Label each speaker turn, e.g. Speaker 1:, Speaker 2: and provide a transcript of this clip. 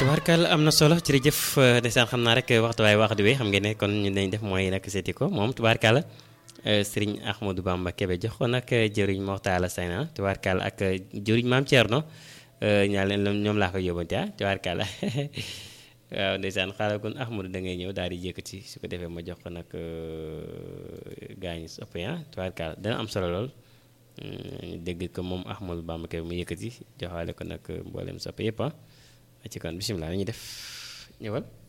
Speaker 1: tubaarkàlla am na solo jërëjëf ndeysaan xam naa rek waxtu waay wax di wéy xam ngeen ne kon ñu dañ def mooy nag seeti ko moom tubaarkàlla sëriñ Ahmadou Bamba Kébé jox ko nag jëriñ Moxtaala Sayna tubaarkàlla ak jëriñ maam Thierno ñaa leen ñoom laa koy yóbbante ah tubaarkàlla waaw ndeysaan xaaral kon Ahmadou da ngay ñëw daal di yëkkati su ko defee ma jox ko nag gaañu soppe ah tubaarkàlla dana am solo lool dégg ko moom Ahmadou Bamba Kébé mu yëkkati joxaale ko nag mboolem soppe yëpp ah ci kon bisimilah la ñuy def ñëwal